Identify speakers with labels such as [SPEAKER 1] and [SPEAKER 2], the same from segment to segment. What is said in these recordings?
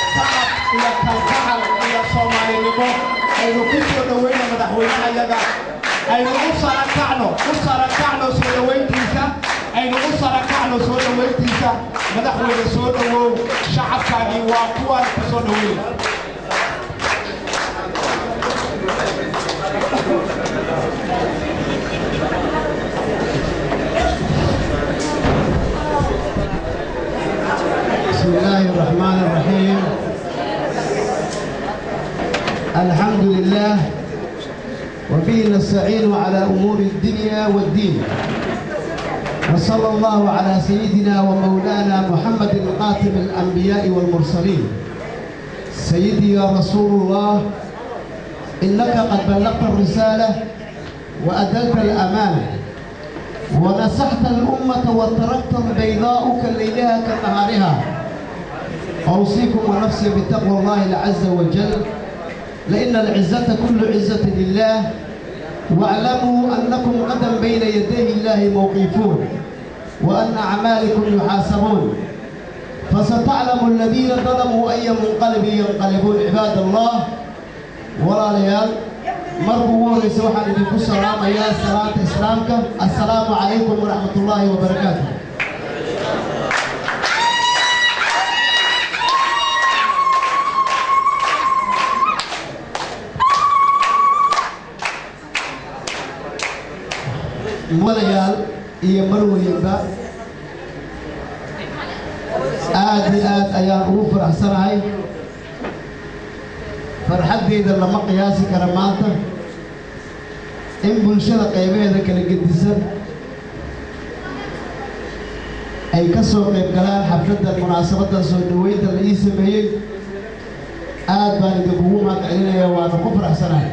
[SPEAKER 1] sacab iyo kalgacal iyo soomaalinimo aynu ku soo dhoweyna madaxweynahayaga aynu u sarakacno u sarakacno soo dhoweyntiisa aynu u sarakacno soo dhoweyntiisa madaxweyne soo dhowow shacabkaagii waa kuwaan ku soo dhoweyn
[SPEAKER 2] بسم الله الرحمن الرحيم الحمد لله وبه نستعين على أمور الدنيا والدين وصلى الله على سيدنا ومولانا محمد خاتم الأنبياء والمرسلين سيدي يا رسول الله إنك قد بلغت الرسالة وأدلت الأمانة ونصحت الأمة وتركت البيضاء كليلها كنهارها أوصيكم ونفسي بتقوى الله عز وجل لأن العزة كل عزة لله واعلموا أنكم غدا بين يدي الله موقفون وأن أعمالكم يحاسبون فستعلم الذين ظلموا أي منقلب ينقلبون عباد الله ولا ليال مربو وليس waxaan idinku salaamayaa salaanta islaamka assalaamu calaykum waraxmat ullaahi wabarakaatu madayaal iyo marweyinba aad iyo aad ayaan ugu faraxsanahay farxaddeyda lama qiyaasi kara maanta in bulshada qaybaheeda kala gedisan ay ka soo qayb galaan xafladdan munaasabaddan soo dhoweynta la ii sameeyey aad baan idinkugu mahad celinaya waana ku faraxsanahay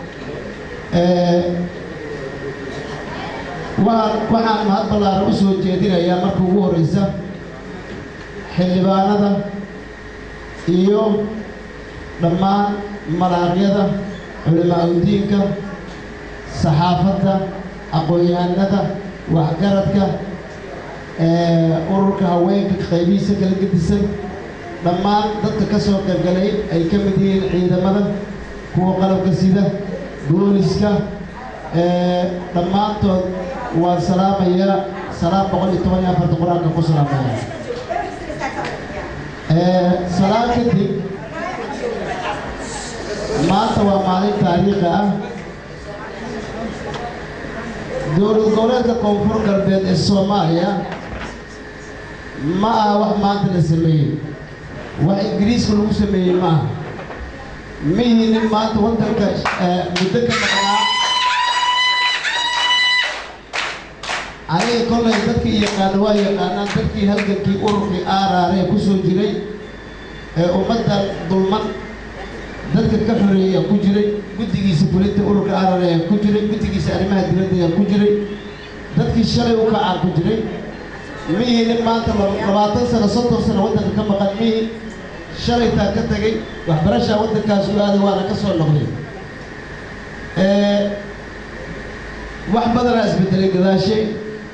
[SPEAKER 2] waan waxaan mahad ballaaran u soo jeedinayaa marka ugu horreysa xildhibaanada iyo dhammaan malaaqyada culimaa udiinka saxaafadda aqoon-yahanada waxgaradka ururka haweenka qaybihiisa kala gedisan dhammaan dadka ka soo qaybgalay ay ka mid yihiin ciidamada kuwa qalabka sida booliska dhammaantood waan salaamayaa salaam boqol iyo toban iyo afarta qur-aanka ku salaamaya salaam kadib maanta waa maalin taariikhi ah dowlad goboleedka koonfur galbeed ee soomaaliya ma aha wax maanta la sameeyey wax ingiriiska lagu sameeyey ma aha mihii nin maanta waddanka muddo ka maqnaa aniga kollay dadkii yaqaana waa yaqaanaan dadkii halgankii ururkii aaraaree ku soo jiray ee ummadda dulman dadka ka xoreeya ku jiray guddigiisa fulinta ururka arar ayaa ku jiray guddigiisa arrimaha dibadda ayaa ku jiray dadkii shalay u kacaa ku jiray mihii nin maanta labaatan sano soddon sano waddanka ka maqan mihii shalaytaa ka tegay waxbarashaa waddankaas u aaday waana ka soo noqday wax badanaa isbedelay gadaashay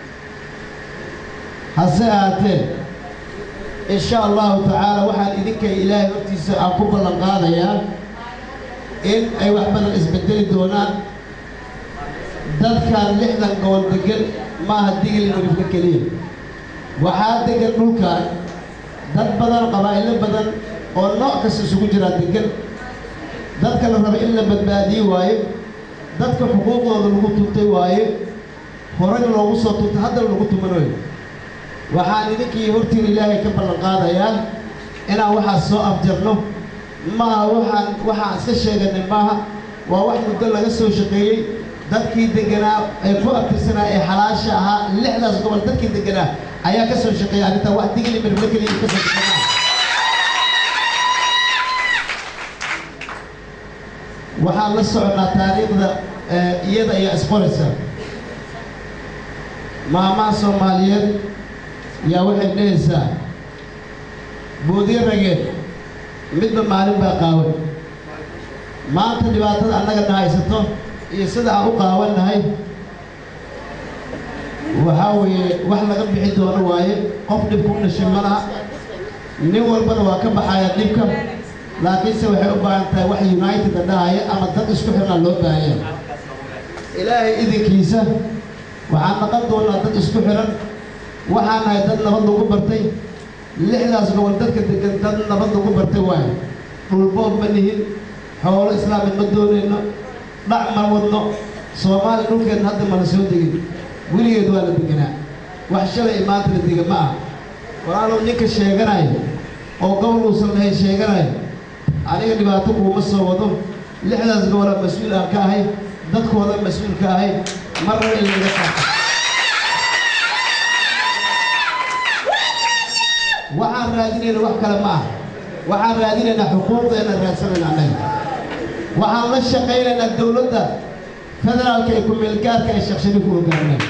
[SPEAKER 2] hase ahaatee insha allahu tacaala waxaan idinka ilaahay hortiisa aan ku ballan qaadayaa in ay wax badan isbedeli doonaan dadkan lixdan gobol degan maaha digli marifka keliya waxaa degan dhulkan dad badan qabaa'ilo badan oo nooc kasta isugu jiraa degan dadka la raba in la badbaadiyi waaye dadka xuquuqdooda lagu tuntay waaye horey loogu soo tuntay haddana lagu tumanayo waxaan idinkii hortiin ilaahay ka ballan qaadayaa inaan waxaas soo afjarno maaha waxaan waxaan iska sheeganay maaha waa wax muddo laga soo shaqeeyey dadkii deganaa ee ku abtirsanaa ee xalaasha ahaa lixdaas gobol dadkii deganaa ayaa ka soo shaqeeya arrintaa wax digli mirfle keliya ka soo shaqeynaa waxaan la soconaa taariikhda iyada ayaa isqoraysa maamaha soomaaliyeed yaa waxay dhehaysaa boodiyo rageed midba maalin baa qaawan maanta dhibaatada annagana haysato iyo sida aan u qaawannahay waxaa weeye wax laga bixi doono waaye qof dhib ku dhashay ma laha nin walbana waa ka baxaya dhibka laakiinse waxay u baahan tahay wax united dhahaya ama dad isku xirnaa loo baahanya ilaahay idinkiisa waxaan naqon doonaa dad isku xiran waxaan nahay dad nabad lagu bartay lixdaas gobol dadka degan dad nabad lagu bartay waayo dhulboob ma nihin xoolo islaami ma doonayno dhac ma wadno soomaaliya dhulkeenna hadda mana soo degin weligeed waa la deganaa wax shalay maanta la dega ma ah walaalow ninka sheeganaya oo gobol uusan lahayn sheeganaya aniga dhibaato kuuma soo wado lixdaas gobolaa mas-uul aan ka ahay dadkooda mas-uul ka ahay marna in laga qaato waxaan raadinayna wax kale ma ah waxaan raadinaynaa xuquuqdeena raadsanayna annaga waxaan la shaqaynaynaa dowladda federaalka ee ku-meelgaarka ee sheekh shariif u hogaaminay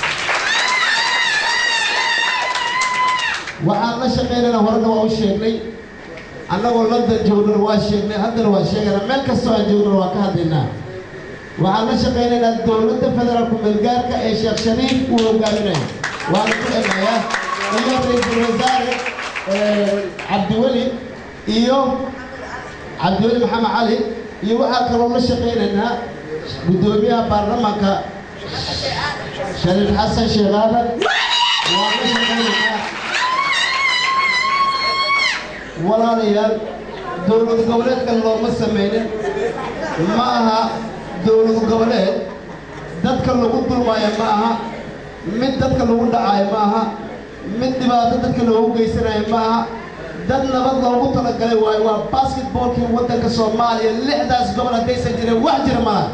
[SPEAKER 2] waxaan la shaqaynaynaa horena waa u sheegnay annagoo london joognana waa sheegnay haddana waa sheegaynaa meel kastoo aan joognana waa ka hadlaynaa waxaan la shaqaynaynaa dowladda federaal ku-meelgaarka ee sheekh shariif uu hogaaminayo waana ku egayaa iyo ra-iisul wasaare cabdiweli iyo cabdiweli maxamed cali iyo waxaa kaloo la shaqaynaynaa guddoomiyaha baarlamaanka shariif xasan sheekh aadan waan la shaqaynaynaa walaalayaal dowlad goboleedka looma samaynin ma aha dowlad goboleed dadka lagu dulmaayo ma aha mid dadka lagu dhacaayo ma aha mid dhibaato dadka loogu geysanayo ma aha dad nabad loogu talagalay waayo waa basketboolkii waddanka soomaaliya lixdaas gobol haddaysan jirin wax jira malaha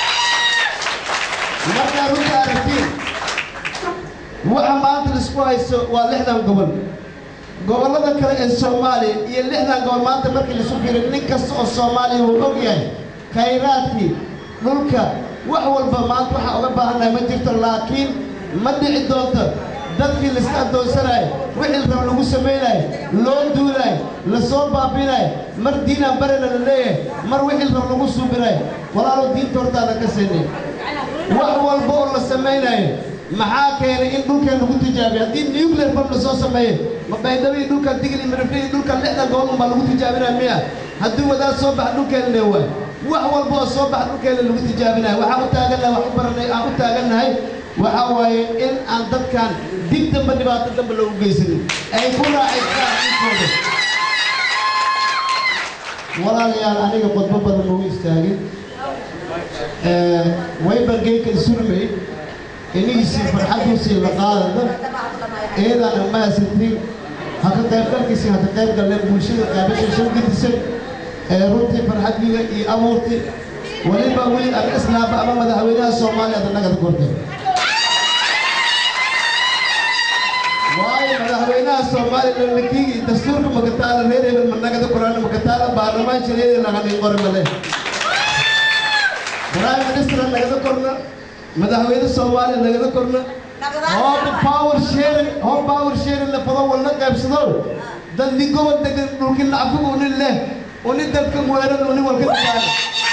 [SPEAKER 2] markaa runta aragtiin waxa maanta laisku haysto waa lixdan gobol gobollada kale ee soomaaliya iyo lixdan gobol maanta markii laisu fiiriyo nin kasta oo soomaaliya wuu og yahay khayraadkii dhulka wax walba maanta waxaa uga baahannahay ma jirto laakiin ma dhici doonto dadkii laiska addoonsanayo wixii rab lagu samaynayo loo duulayo lasoo baabinayo mar diinaan barena la leeyahay mar wixii rab lagu suubinayo walaalow diinta hortaada ka siinay wax walba oo la samaynayo maxaa keenay in dhulkeen lagu tijaabiyo haddii nuclear bomb lasoo sameeyo ma baydhabo iyo dhulka digil iyo mirifle iyo dhulka lixdan gobol unbaa lagu tijaabinaya miya haddii wadaad soo baxa dhulkeena lee waay wax walba oo soo baxa dhulkeena lagu tijaabinayo waxaan u taagannahay wax u baranay aan u taagannahay waxaa waaye in aan dadkan dib dambe dhibaato dambe loogu geysanin ay ku raacaystaan dhulkooda walaalayaal aniga qodbo badan lagu istaagin waybargeynka isurmey inigiisii farxaddiisii la qaadada eedaan amaasantiin ha ka qaybgalkiisii ha ka qayb galleen bulshada qaybasha shan gidisay ee runtii farxaddiida iyo abuurtii weliba weli ama islaamba ama madaxweynaha soomaaliya ada nagada kortay waayo madaxweynaha soomaaliya lalakiigi dastuurka makataala reer hebel ma nagada koraan makataala baarlamaan shareeda laganin qori male prime minister nagada korna madaxweyne soomaaliya nagada korna hooba power sharing hoo power sharing la fado walna qaybsado dad ni gobol degan dhulki lacfigu uni leh uni dadka weeran uni walka dagaala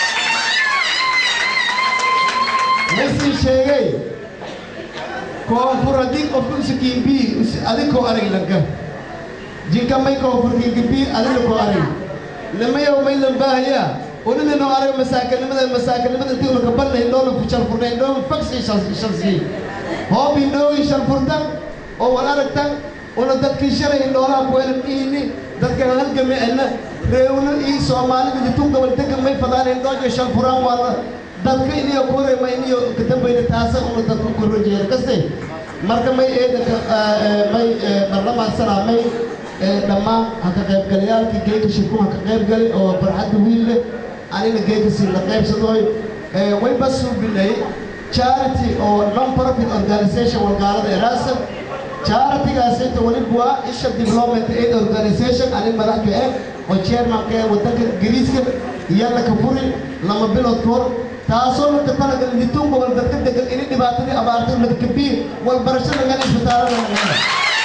[SPEAKER 2] mesii sheegay koonfur haddii qofku usikiimbii adikoo arag lanka jinka may koonfur kiinkibii adina koo arag nimayow may lambaahaya uninino arag masaakinimada masaakinimada intii ulka banna indhoolu shalfurna indhoolu fagsii shalsii hoob indhoogi shalfurtan oo wal aragtan una dadkii shalay indhoolaha kuweelan ihini dadkan halgame ana reewno iyo soomaalida ditun gobol degan may fadaan indhoojo shalfuraan waala dadka iniyo kurema iniyo kadambayna taasa una dadku korojeeda kaste marka may eedanka may barlamaansanaa may dhammaan ha ka qaybgalayaalkii geeka shirku ha ka qaybgali oo farxadda wiil leh anina geeka sii la qaybsadooy way basuubinay charity oo non profit organization walgaalada eraasa charity-gaasayta weliba waa isha development aid organization ani madaxka eh oo chairmanka ee waddanka ingiriiska iyana ka furi lama bilood ka hor taasoo marka talagal litun gobol dadka degan ini dhibaatadii abaartay madkabii walbarashada meel isbitaalada laga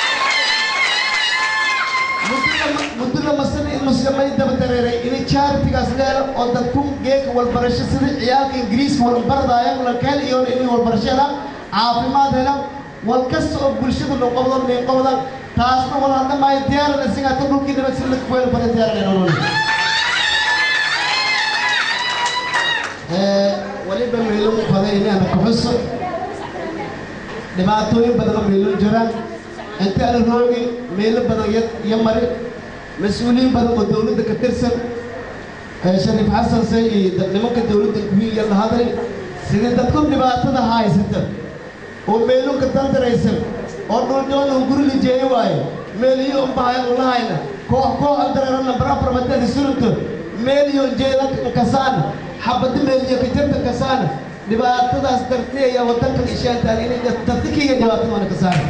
[SPEAKER 2] muddada masana in muslimay daba dareeray inay charity-gaas leelo oo dadku geeka walbarasho sida ciyaalka ingiriiska walbaradaaya lakeel iyoona inay walbarasho helaan caafimaad helaan wal kasta oo bulshada noqobdo noqobdan taasna wala dhamaayo diyaaran isagaa ta dhulkii nabad si lagu weelo badan diyaaran nolol waliba meelo u baday inaana kuxuso dhibaatooyin badan oo meelo jiraan inta ana roogi meelo badan iyo mari mas-uuliyiin badan oo dowladda ka tirsan shariif xasan say iyo nimanka dowladda kuwiiya la hadlay sidii dadku dhibaatada haysata oo meelunka dandaraysan oo dhuldhoon uu guri lijeeye waaye meeliyo unbahayan ulahayna koox koox dareerana barabarmadada surunto meeliyo jeeda kasaana xabadi meeliyo kajarta kasaana dhibaatadaas dartee ayaa wadankan ishaantaan inay dadkiiga dhibaatada wana kasaana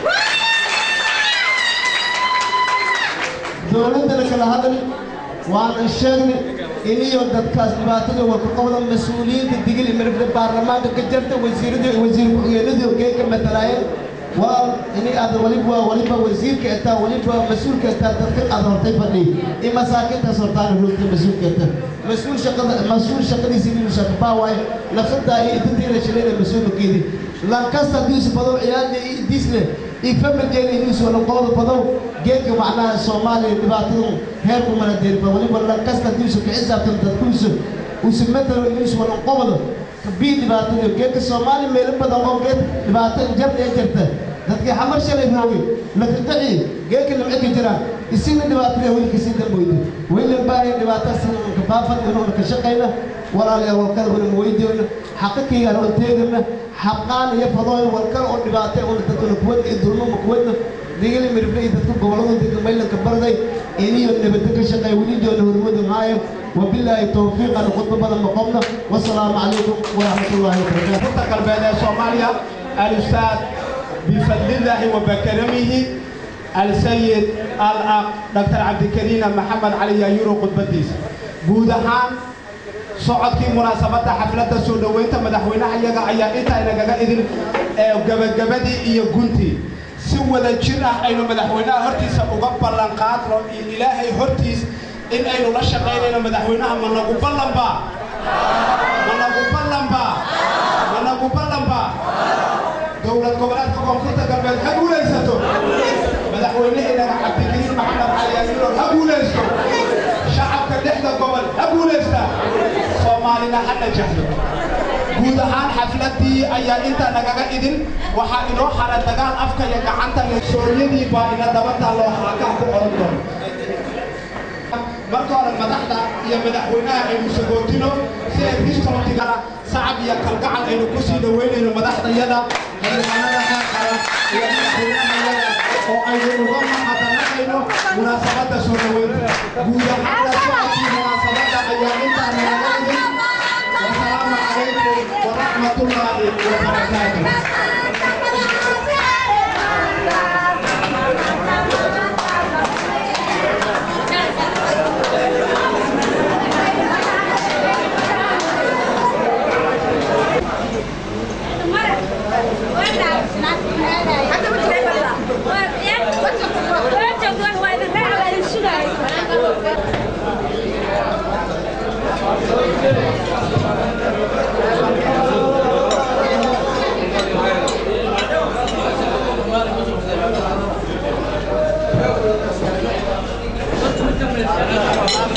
[SPEAKER 2] dowladdana kala hadli waana sheegnay iniyo dadkaas dhibaatada warkaqabda mas-uuliyiinta digil imirifle baarlamaanka ka jarta wasiirada wasiir ku-xigeenadii ogeeka matalaayeen walaal ini aad waliba waa waliba wasiirka etaa waliba mas-uulka etaa dadka aad hortay fadhiy in masaakiintaas hortaana roogta mas-uulka eta mas-uul shaqada mas-uul shaqadiisa inuu shaqbaa waaye nafsadaa iyo idintiina shilayna mas-uulkeedii lankasta diisu badow ciyaadna iyo diisle iyo familkeena inuusu walaqooda badow geedka macnaha soomaaliya dhibaatadu heerku mana deerba waliba lankasta diisu ka xisaabtan dadkuusu usu matalo inuusu walaqobado bii dhibaatada geedka soomaaliya meelo badan oo geed dhibaato jarda ee jirta dadkii xamar shalay roogay lakaqaci geedka nimco ka jiraan isina dhibaatada weli kasii damboyda weli baaya dhibaataas ka baafad inuuna ka shaqayna walaalayaal walkada una weydiyoyna xaqakaygaan oo teegana xaqaan iyo fadooyin walkale oo dhibaatay una dadkuna kuwadna iyo dulmama kuwadna digili mirifle iyo dadka gobolada dega maylanka barday iniyo nabadda ka shaqeeya welijoona hormadu maayo wabilaahi towfiiqan khudba badan maqobna wasalaamu calaykum waraxmat ullaahi wabarakaatu
[SPEAKER 1] koonfurta galbeed ee soomaaliya alustaad bifadlillaahi wa bakaramihi alsayid al-aq dr cabdikariina maxamed cali yaayuro khudbadiisa guud ahaan socodkii munaasabadda xafladda soo dhoweynta madaxweynaha iyaga ayaa intaa inagaga idin ee gabagabadii iyo guntii si wada jir ah aynu madaxweynaha hortiisa uga ballan qaadno iyo ilaahay hortiis in aynu la shaqaynayno madaxweynaha ma nagu ballanba ma nagu ballanba ma nagu ballanba dowlad goboleedka koonfurta galbeed ha guulaysato madaxweyneheenaga cabdikariin maxamed cali yaasiino ha guulaysto shacabka lixda gobol ha guulaysta soomaalina ha najaxdo guud ahaan xafladii ayaa intaa nagaga idin waxaa inoo xara dagaal afka iyo gacanta sooryadii baa ina daba taalloo haakaa ku oran doono marka hore madaxda iyo madaxweynaha aynu sagootino si ay ristootigana sacab iyo kalgacal aynu ku sii dhoweynayno madaxdayada xildhibaanada heer qaran iyo madaxweynahayada oo aynu uga mahadnaqayno munaasabadda soo dhoweynta guud ahaan socodkii munaasabadda ayaa intaa nagaga idin wasalaamu calaykum waraxmatullaahi wabarakaatuh
[SPEAKER 3] Thank you.